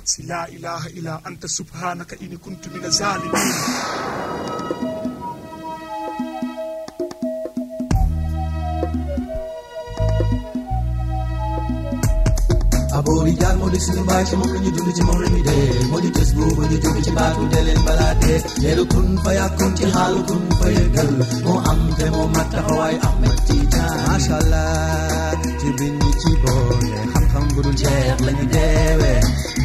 si laa ilaha illa anta subhanaka inni kuntu mina zalimin aboori jaar moo di suñu baay ci moom la ñu dund ci moom la ñu dee moo di tës boobu ñu jóge ci baatu de leen balaa dee leeru kun fa yàkkoon ci xaalu kun fa yëgal moo am te moo mat taxawaay Ahmed Tidiane macha allah ci bind ci boole xam-xam bu dul jeex la ñu deewee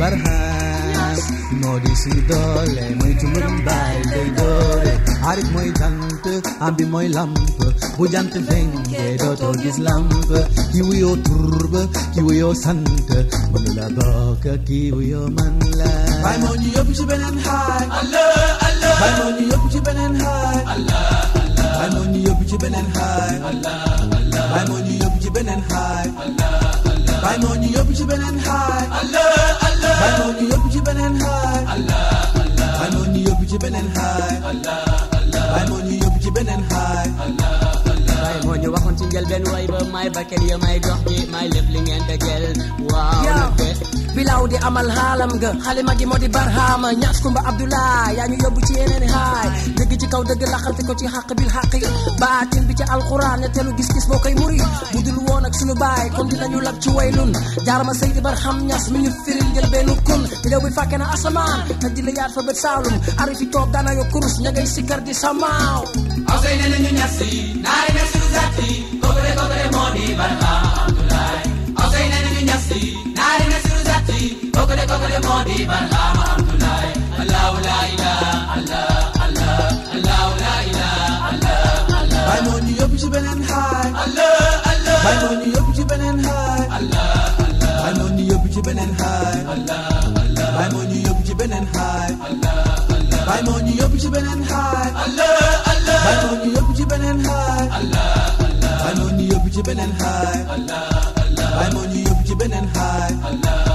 barhaan moo di suñu doole mooy tumburum baay day doore arif mooy jant am bi mooy lamp bu jant fenkee dootoo gis lamp ki wuyoo turba ki wuyoo sant mënu la bokk ki wuyoo man la Baay moo ñu yóbbu ci beneen xaay Allah Allah Baay moo ñu yóbbu ci beneen xaay Allah Baay moo ñu yóbbu ci beneen xaay Allah Allah Baay moo ñu yóbbu ci beneen xaay Allah Allah Baay moo ñu yóbbu ci beneen xaay Allah Allah Baay moo ñu yóbbu ci beneen xaay Allah Allah Baay moo ñu yóbbu ci beneen xaay Allah Allah Baay moo ñu yóbbu ci beneen xaay waaye moo ñu waxoon ci njëlbeen way ba may bakkan ya may dox ji may lépp li ngeen dajel waaw Yow. nag de bilaw di amal xaalam nga xalima gi moo di barhama ñaas kumba abdoulaye yaa ñu yóbbu ci yeneen haay dëgg ci kaw dëgg laxante ko ci xàq bil xàq yi baatin bi ci alquran ne telu gis-gis boo koy muri bu dul woon ak sunu baay kon dinañu lab ci waylun jaarama seydi barham ñas mi ñu firil njël bennu kun bilaw bi fàkke na asamaan te di la yaat fa bët saalum arifi toog daana yo kurus ña ngay sikkar di samaaw Awsay ne nañu ñasi naari na suñu zati kooku kooku moo di Barhama Abdoulaye Awsay ne nañu ñasi naari na suñu zati kooku kooku moo di Barhama Abdoulaye Allahu la ilaha Allah Allah Allahu la ilaha Allah Allah Baay moo ñu yóbbu ci beneen xaay Allah Allah Baay moo ñu yóbbu ci beneen xaay Allah Allah Baay moo ñu yóbbu ci beneen xaay Allah Allah Baay moo ñu yóbbu ci beneen xaay Allah Allah Baay moo ñu yóbbu ci beneen xaay Allah Allah Baay moo ñu yóbbu ci beneen xaay Allah Allah Baay moo ñu yóbbu ci beneen xaay Allah Allah Baay moo ñu yóbbu ci beneen xaay Allah